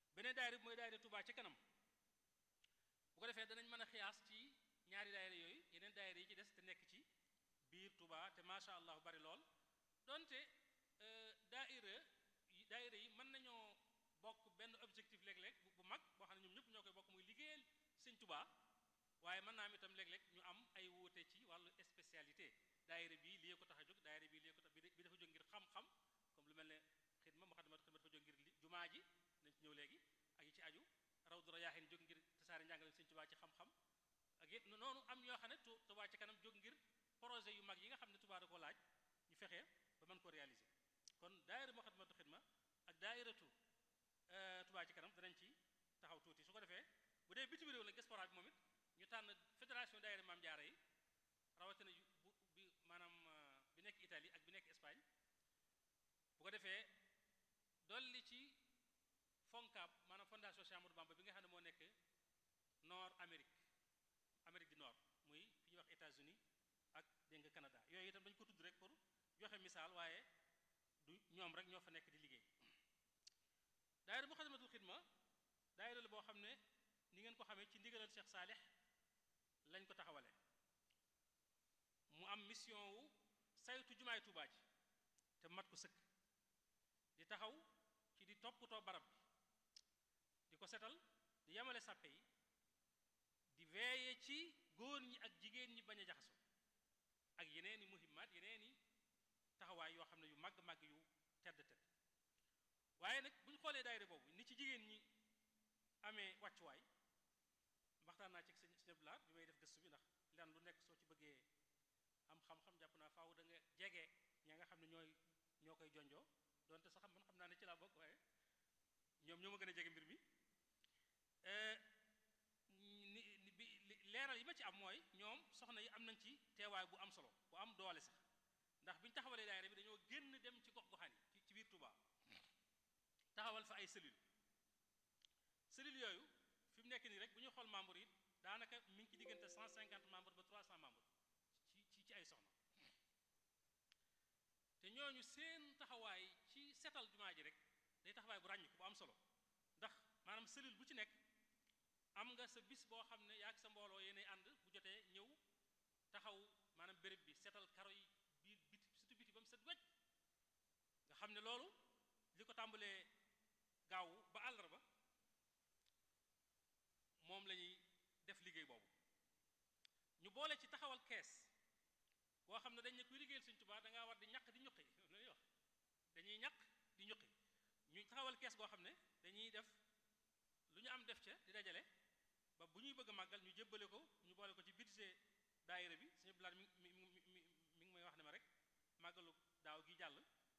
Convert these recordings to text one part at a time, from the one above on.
beneen daayira bi mooy daayira Touba ci kanam bu ko defee danañ mën a xiyaas ci ñaari daayira yooyu yeneen daayira yi ci des te nekk ci biir Touba te macha allah bari lool donte daayira yi daayira yi mën nañoo bokk benn objectif léeg-léeg bu mag boo xam ne ñoom ñëpp ñoo koy bokk muy liggéeyal sëñ Touba waaye mën naa am itam léeg-léeg ñu am ay wuute ci wàllu spécialité daayira bii lii ko tax a jóg daayira bii lii ko tax bi dafa jóg ngir xam-xam comme lu mel ne xidma muxaddamatul xidma dafa jóg ngir jumaa ji nañ ci ñëw léegi ak yi ci aju rawdu rayaahin jóg ngir tasaare njàngale sëñ Touba ci xam-xam ak yépp noonu am ñoo xam ne Touba ci kanam jóg ngir projet yu mag yi nga xam ne Touba da ko laaj ñu fexe ba mën ko réaliser kon daayira muxaddamatul xidma ak daayiratu Touba ci kanam danañ ci taxaw tuuti su ko defee bu dee bitim réew la diaspora bi moom it ñu tànn fédération daayira Maam Jaara yi rawatina yu bu bi maanaam bi nekk Italie ak bi nekk Espagne bu ko defee dolli ci FONCAB maanaam fondation Cheikh Amadou Bamba bi nga xam ne moo nekk nord Amérique Amérique du Nord muy fi ñuy wax États-Unis ak dégg nga Canada yooyu itam dañu ko tudd rek pour joxe misaal waaye du ñoom rek ñoo fa nekk di liggéey daayira Muxaddamatul Xidma daayira la boo xam ne ni ngeen ko xamee ci ndigalal Cheikh Saalix lañ ko taxawale mu am mission wu saytu jumaay Tuubaa ji te mat ko sëkk di taxaw ci di toppatoo barab bi di ko setal di yamale sàppe yi di veeye ci góor ñi ak jigéen ñi bañ a jaxasoo ak yeneeni muhimmaat yeneeni taxawaay yoo xam ne yu màgg-màgg yu tedd tedd waaye nag bu ñu xoolee daayira boobu ni ci jigéen ñi amee wàccuwaay waxtaan naa ci sëñ sëñ Abdoulaye bi may def gëstu bi ndax lan lu nekk soo ci bëggee am xam-xam jàpp naa faaw da nga jege ña nga xam ne ñooy ñoo koy jonjoo donte sax man xam naa ne ci laa bokk waaye ñoom ñoo ma gën a jege mbir mi ni bi leeral yi ma ci am mooy ñoom soxna yi am nañ ci teewaay bu am solo bu am doole sax ndax bi ñu taxawalee daayira bi dañoo génn dem ci gox goxaan yi ci biir Touba taxawal fa ay cellules cellules yooyu fi mu nekk nii rek bu ñu xool membre yi daanaka mi ngi ci diggante 150 membres ba 300 membres ci ci ci ay soxna te ñooñu seen taxawaay ci setal jumaa ji rek day taxawaay bu ràññiku bu am solo ndax maanaam cellule bu ci nekk am nga sa bis boo xam ne yaa ak sa mbooloo yéenay ànd bu jotee ñëw taxaw maanaam béréb bi setal karo yi biir biti surtout biti ba mu set wecc nga xam ne loolu li ko tàmbalee gaaw ba àllarba moom la ñuy def liggéey boobu ñu boole ci taxawal kees boo xam ne dañ ne kuy liggéeyal Sëñ Tuubaa da ngaa war di ñaq di ñuqi loolu lay wax dañuy ñaq di ñuqi ñu taxawal kees goo xam ne dañuy def lu ñu am def ca di dajale ba bu ñuy bëgg a màggal ñu jébbale ko ñu boole ko ci budget daayira bi suñu bilaat mi mi mi mi mi ngi may wax ne ma rek màggalu daaw gi jàll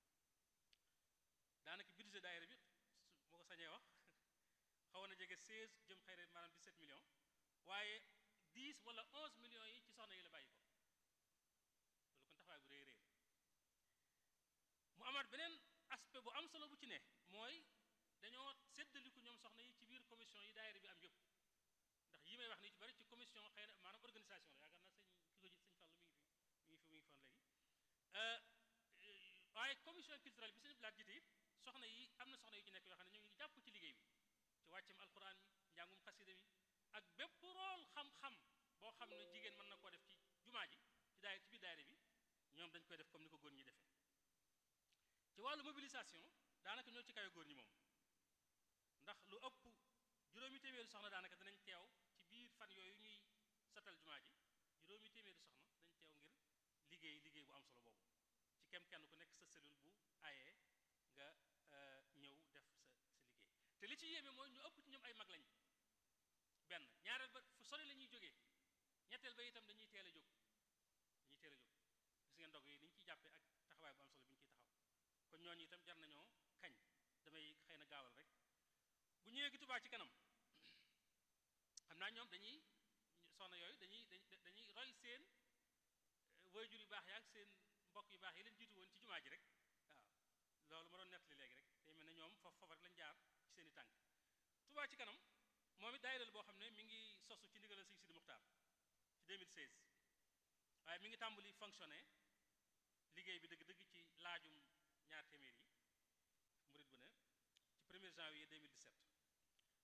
daanaka budget daayira bi moo ko sañee wax xawoon na jege 16 jëm xëy na maanaam 17 millions waaye 10 wala 11 millions yi ci soxna yi la bàyyi ko loolu kon taxawaay bu rëy rëy mu amaat beneen aspect bu am solo bu ci ne mooy dañoo séddaliku ñoom soxna yi ci biir commission yi daayira bi am yëpp ndax yi may wax nii ci bari ci commission xëy na maanaam organisation la yaakaar naa sëñ ki ko ji sëñ Fallou mi ngi fi mi ngi fi mi ngi foon léegi waaye commission culturelle bi sëñ Blaat jiite it soxna yi am na soxna yu ci nekk yoo xam ne ñu ngi jàpp ci liggéey bi ci wàccam alquran mi njàngum xasida mi ak bépp rool xam-xam boo xam ne jigéen mën na koo def ci jumaa ji ci daay ci biir daayira bi ñoom dañ koy def comme ni ko góor ñi defee ci wàllu mobilisation daanaka ñoo ci kawe góor ñi moom ndax lu ëpp juróomi téeméeri soxna daanaka dinañ teew ci biir fan yooyu ñuy satal jumaa ji juróomi téeméeri soxna dañ teew ngir liggéey liggéey bu am solo boobu ci kem kenn ku nekk sa cellule bu ayee nga ñëw def sa sa liggéey te li ci yéeme mooy ñu ëpp ci ñoom ay mag lañ benn ñaareel ba fu sori la ñuy jógee ñetteel ba itam dañuy teel a jóg dañuy teel a jóg gis ngeen ndog yi ni ñu ciy jàppee ak taxawaay bu am solo bi ñu ciy taxaw kon ñooñu itam jar nañoo kañ damay xëy na gaawal rek bu ñëwee gi Touba ci kanam xam naa ñoom dañuy soxna yooyu dañuy dañuy roy seen waajur yu baax ya ak seen mbokk yu baax yi leen jiitu woon ci jumaa ji rek waaw loolu ma doon nettali léegi rek day mel ne ñoom foofu foofu rek lañ jaar ci seen i tànk Touba ci kanam moom it daayira boo xam ne mi ngi sosu ci ndigalal Sëñ Sidi Muxtaar ci 2016 waaye mi ngi tàmbali fonctionner liggéey bi dëgg-dëgg ci laajum ñaar téeméer yi murit bu ne ci 1er janvier 2017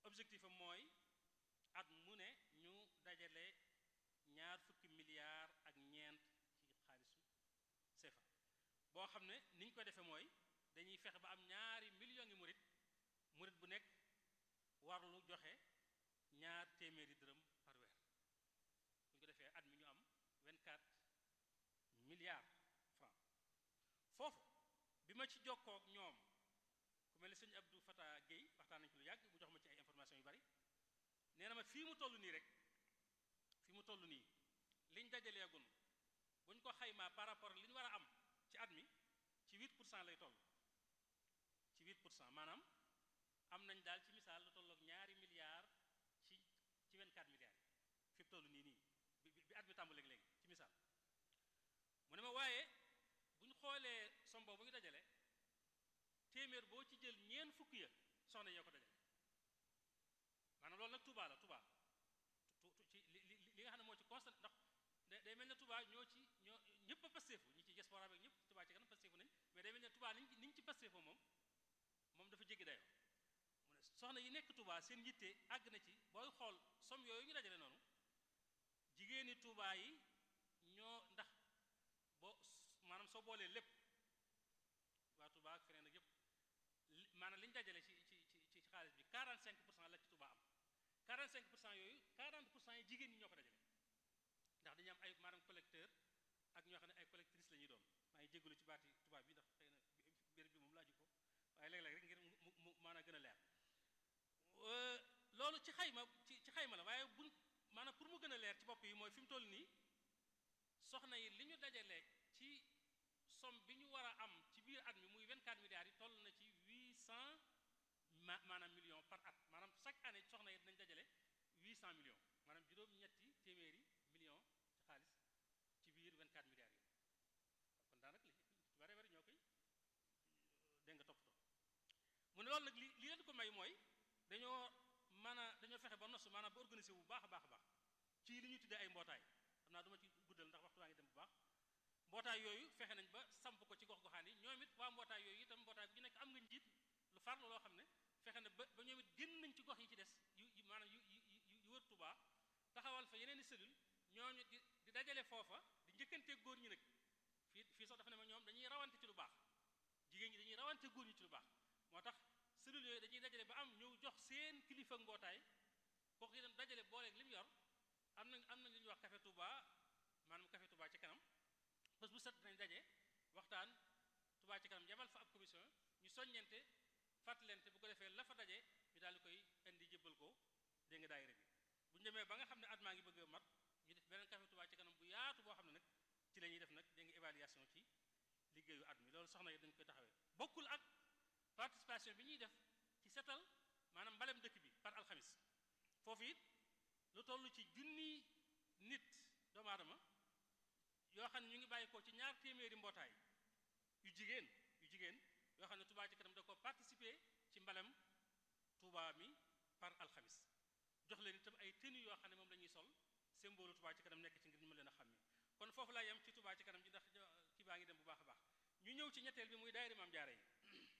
objectif am mooy at mu ne ñu dajale ñaar fukki milliards ak ñeent ci xaalisu CFA boo xam ne ni ñu ko defee mooy dañuy fexe ba am ñaari millions yi murit murit bu nekk warlu joxe ñaar téeméeri dërëm par weer bu ñu ko defee at mi ñu am 24 milliards francs foofu bi ma ci jokkoo ak ñoom ku mel ne sëñ Abdou Fata Guèye waxtaan nañ ci lu yàgg mu jox ma ci ay information yu bari nee na ma fii mu toll nii rek fii mu toll nii liñ dajaleegun buñ ko xaymaa par rapport li ñu war a am ci at mi ci 8 pour cent lay toll ci 8 pour cent maanaam am nañ daal ci misaal lu tolloog ñaari milliards ci ci 24 milliards yi fi mu toll nii nii bi bi at mi tàmbaleeg léegi ci misaal mu ne ma waaye bu ñu xoolee som boobu ñu dajale téeméer boo ci jël ñeen fukk ya soxna yee ko dajale maanaam loolu nag Touba la Touba ci li li li nga xam ne moo ci constat ndax day mel ne Touba ñoo ci ñoo ñëpp a pasteefu ñi ci diaspora bi ñëpp Touba ci kanam pasteefu nañ mais day mel ne Touba niñ niñ ci pasteefoo moom moom dafa jéggi dayoo mu ne soxna yi nekk Touba seen yitte àgg na ci booy xool som yooyu ñu dajale noonu jigéeni Touba yi ñoo ndax boo maanaam soo boolee lépp waa Touba ak feneen ak yëpp maanaam li ñu dajale ci ci ci ci xaalis bi 45 pour cent la ci Touba am 45 pour cent yooyu 40 pour cent yi jigéen ñi ñoo ko dajale ndax dañu am ay maanaam collecteur ak ñoo xam ne ay collectrice la ñuy doon maa ngi jégalu ci baati tubaab bi ndax xëy na béréb bi moom laaju ko waaye léeg-léeg rek ngir mu mu maanaam gën a leer loolu ci xayma ci ci xayma la waaye buñ maanaam pour mu gën a leer ci bopp yi mooy fi mu toll nii soxna yi li ñu dajale ci somme bi ñu war a am ci biir at mi muy 24 milliards yi toll na ci 800 ma maanaam millions par at maanaam chaque année soxna yi dinañ dajale 800 millions maanaam juróom-ñetti téeméeri millions ci xaalis ci biir 24 milliards yi kon daanaka li ci bare bari ñoo koy dégg nga toppatoo mu ne loolu nag li li leen ko may mooy dañoo mën a dañoo fexe ba nosu maanaam ba organisé bu baax a baax a baax ci li ñu tuddee ay mbootaay xam naa duma ci guddal ndax waxtu waa ngi dem bu baax mbootaay yooyu fexe nañ ba samp ko ci gox-goxaan yi ñoom it waa mbootaay yooyu itam mbootaay bu ñu nekk am nga njiit lu farlu loo xam ne fexe na ba ba ñoom it génn nañ ci gox yi ci des yu yu maanaam yu yu yu wër Touba taxawal fa yeneen i cellule ñooñu di di dajale foofa di njëkkantee góor ñi nag fii fii sax dafa ne ma ñoom dañuy rawante ci lu baax jigéen ñi dañuy rawante góor ñi ci lu baax moo tax cellule yooyu dañuy dajale ba am ñëw jox seen kilifa mbootaay kooku itam dajale booleeg li mu yor am na am na lu ñuy wax café Touba maanaam café Touba ci kanam bés bu set dinañ daje waxtaan Touba ci kanam yebal fa ab commission ñu soññente fàttalente bu ko defee la fa daje ñu daal di koy indi jëbbal ko dégg nga daayira bi bu ñu demee ba nga xam ne at maa ngi bëgg a mat ñu def beneen café Touba ci kanam bu yaatu boo xam ne nag ci la ñuy def nag dégg nga évaluation ci liggéeyu at mi loolu soxna yi dañ koy taxawee bokkul ak participation bi ñuy def ci setal maanaam mbalem dëkk bi par alxamis foofu it lu toll ci junni nit doomu aadama yoo xam ne ñu ngi bàyyi ko ci ñaar téeméeri mbootaay yu jigéen yu jigéen yoo xam ne Touba ci kanam da ko participer ci mbalem Touba mi par alxamis jox leen itam ay tenue yoo xam ne moom la ñuy sol symbole Touba ci kanam nekk ci ngir ñu ma leen a xàmme kon foofu laa yem ci Touba ci kanam ji ndax kii baa ngi dem bu baax a baax ñu ñëw ci ñetteel bi muy daayira Maam Jaara yi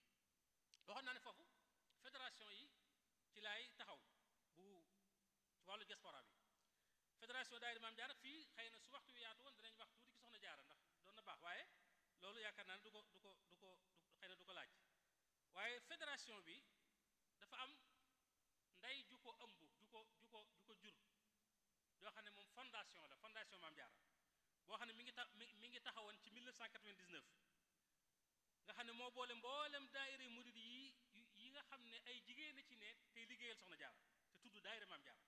waxoon naa ne foofu fédération yi ci laay taxaw bu ci wàllu diaspora bi fédération daayira Maam Jaara fii xëy na su waxtu wi yaatu woon danañ wax tuuti ci soxna jaara ndax doon na baax waaye loolu yaakaar naa ne du ko du ko du ko xëy na du ko laaj waaye fédération bi dafa am ndey ju ko ëmb ju ko ju ko ju ko jur yoo xam ne moom fondation la fondation Maam Jaara boo xam ne mi ngi ta mi mi ngi taxawoon ci 1999 nga xam ne moo boole mboolem daayira murid yi yi nga xam ne ay jigéen a ci ne tey liggéeyal soxna jaara te tudd daayira Maam Jaara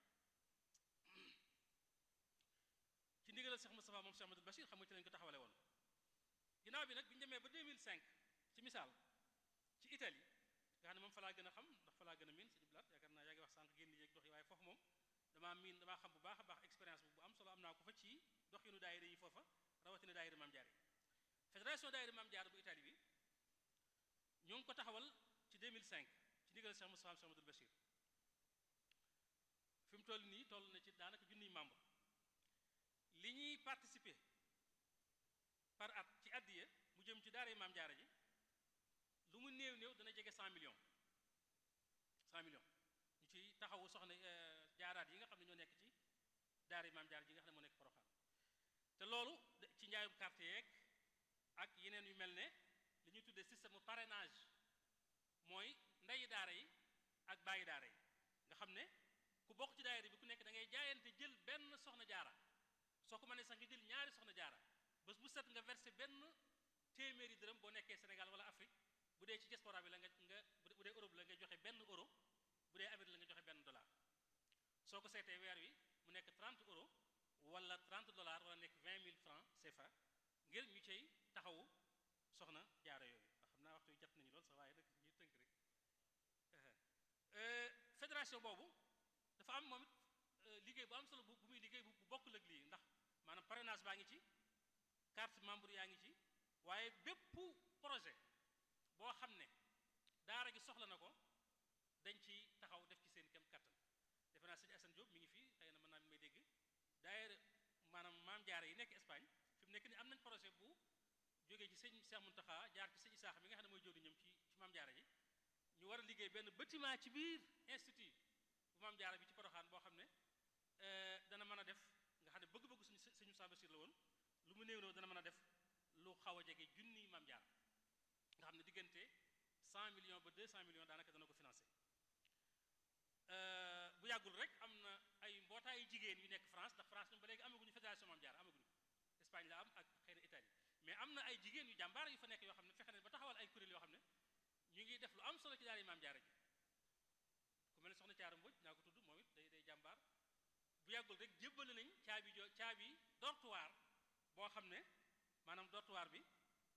ci ndigalal Cheikh Moustapha moom Cheikh Amadou Bachir xam nga ci lañ ko taxawale woon ginnaaw bi nag bi ñu demee ba 2005 ci misaal ci Italie nga xam ne moom fa laa gën a xam ndax fa laa gën a miin sëñ Blaat yaakaar naa yaa ngi wax sànq génn yéeg dox yi waaye foofu moom damaa miin damaa xam bu baax a baax expérience bu am solo am naa ko fa ci doxinu daayira yi foofa rawatina daayira Maam Jaara yi fédération daayira Maam Jaara bu Italie bi ñoo ngi ko taxawal ci 2005 ci ndigalal Cheikh Moustapha Cheikh Amadou Bachir fi mu toll nii toll na ci daanaka junniy membre li ñuy participer par at ci addiya mu jëm ci daara maam jaara ji lu mu néew néew dana jege 100 millions 100 millions ñu ciy taxaw soxna jaaraat yi nga xam ne ñoo nekk ci daara maam jaar ji nga xam ne moo nekk Porokhane te loolu ci njaayum carte yeeg ak yeneen yu mel ne li ñuy tuddee système parrainage mooy ndeyi daara yi ak bàyyi daara yi nga xam ne ku bokk ci daayira bi ku nekk da ngay jaayante jël benn soxna jaara soo ko mënee sax nga jël ñaari soxna jaara bés bu set nga versé benn téeméeri dërëm boo nekkee Sénégal wala Afrique bu dee ci diaspora bi la nga nga bu dee Europe la nga joxe benn euro bu dee Amérique la nga joxe benn dollar soo ko seetee weer wi mu nekk 30 euro wala 30 dollars wala nekk 20 000 francs CFA ngir ñu cay taxawu soxna jaara yooyu xam naa waxtu jot nañu lool sax waaye nag ñu tënk rek fédération boobu dafa am moom it liggéey bu am solo bu muy liggéey bu bokkul ak lii ndax maanaam parrainage baa ngi ci carte membre yaa ngi ci waaye bépp projet boo xam ne daara gi soxla na ko dañ ci taxaw def ci seen kem kattan defe naa sëñ Assane Diop mi ngi fii xëy na mën naa may dégg daayira maanaam maam jaara yi nekk Espagne fi mu nekk ni am nañ projet bu jógee ci sëñ Cheikh Mountakha jaar ci sëñ Isaaxa mi nga xam ne mooy jóodi ñoom ci ci maam jaara ji ñu war a liggéey benn bâtiment ci biir institut bu maam jaara bi ci Porokhane boo xam ne dana mën a def nga xam ne bëgg-bëgg suñu suñu sambasir la woon lu mu néew néew dana mën a def lu xaw a jege junni maam jaara nga xam ne diggante 100 millions ba 200 millions daanaka dana ko financé bu yàggul rek am na ay mbootaayu jigéen yu nekk France ndax France ñoom ba léegi amaguñu fédération maam jaara amaguñu Espagne la am ak xëy na Italie mais am na ay jigéen yu jàmbaar yu fa nekk yoo xam ne fexe nañ ba taxawal ay kuréel yoo xam ne ñu ngi def lu am solo ci daara yi maam jaara ji ku mel ne soxna Caara Mbodj naa ko tudd moom it day day jàmbaar bu yàggul rek jébbale nañ caabi jo caabi dortoir boo xam ne maanaam dortoir bi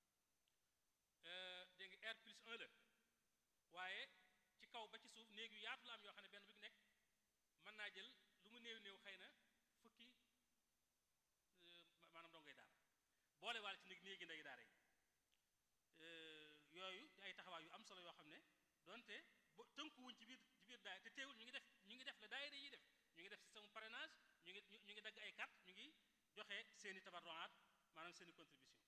dégg nga R plus 1 la waaye ci kaw ba ci suuf néeg yu yaatu la am yoo xam ne benn bu nekk mën naa jël lu mu néew néew xëy na fukki maanaam dongoy daara boole waale ci néeg néegi ndey daara yi yooyu ay taxawaay yu am solo yoo xam ne donte ba tënkuwuñ ci biir ci biir daay te teewul ñu ngi def ñu ngi def la daayira yi def ñu ngi def système parrainage ñu ngi ñu ngi dagg ay carte ñu ngi joxe seeni tabarroaat maanaam seeni contribution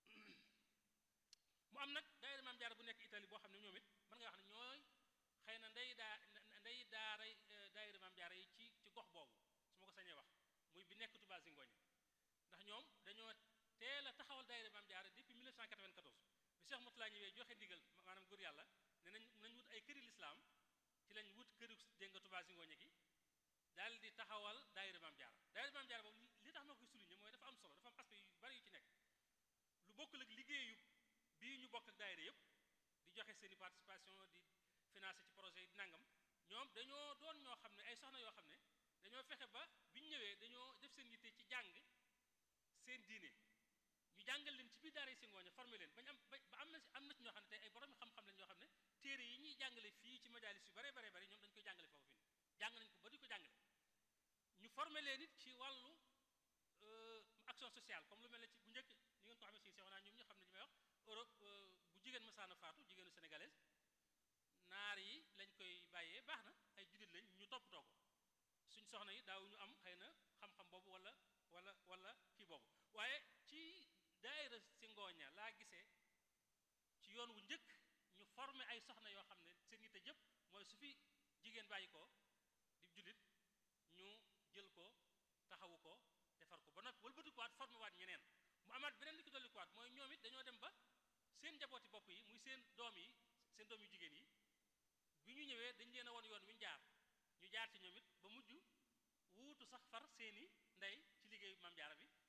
mu am nag daayira maam jaara bu nekk Italie boo xam ne ñoom it mën nga wax ne ñooy xëy na ndey daa ndey daaray daayira maam jaara yi ci ci gox boobu su ma ko sañee wax muy bi nekk Touba Zingoña ndax ñoom dañoo teel a taxawal daayira maam jaara depuis 1994 bi Cheikh Moutala ñëwee joxe ndigal maanaam góor yàlla ne nañ nañ wut ay këri lislaam ci lañ wut këru dégg nga Touba Zingoña gi daal di taxawal daayira maam jaara daayira maam jaara boobu li tax ma koy souligner mooy dafa am solo dafa am aspect yu bari yu ci nekk lu bokkul ak liggéeyu bii ñu bokk ak daayira yëpp di joxe seeni participation di financer ci projet yi di nangam ñoom dañoo doon ñoo xam ne ay soxna yoo xam ne dañoo fexe ba bi ñu ñëwee dañoo def seen yitte ci jàng seen diine ñu jàngal leen ci biir daara yi si ngooña formé leen bañ am ba am na am na ci ñoo xam ne tey ay borom xam-xam lañ ñoo xam ne téere yi ñuy jàngale fii ci majalis yu bare bare bare ñoom dañ koy jàngale foofu fi jàng nañ ko ba di ko jàngale ñu formé leen it ci wàllu action sociale comme lu mel ne ci bu njëkk ni ngeen ko xamee si seexo naa ñoom ñu xam ne li may wax Europe bu jigéen masaana faatu jigéenu sénégalaise naar yi lañ koy bàyyee baax na ay jullit lañ ñu toppatoo ko suñ soxna yi daaw ñu am xëy na xam-xam boobu wala wala wala kii boobu waaye ci daayira si ngooña laa gisee ci yoon wu njëkk ñu formé ay soxna yoo xam ne seen yitte jëpp mooy su fi jigéen bàyyi ko di jullit ñu jël ko taxawu ko defar ko ba noppi wëlbatikuwaat formé waat ñeneen mu amaat beneen li ko dollikuwaat mooy ñoom it dañoo dem ba seen njabooti bopp yi muy seen doom yi seen doom yu jigéen yi bi ñu ñëwee dañ leen a won yoon wi ñu jaar ñu jaar ci ñoom it ba mujj wuutu sax far seeni ndey ci liggéeyu maam jaara bi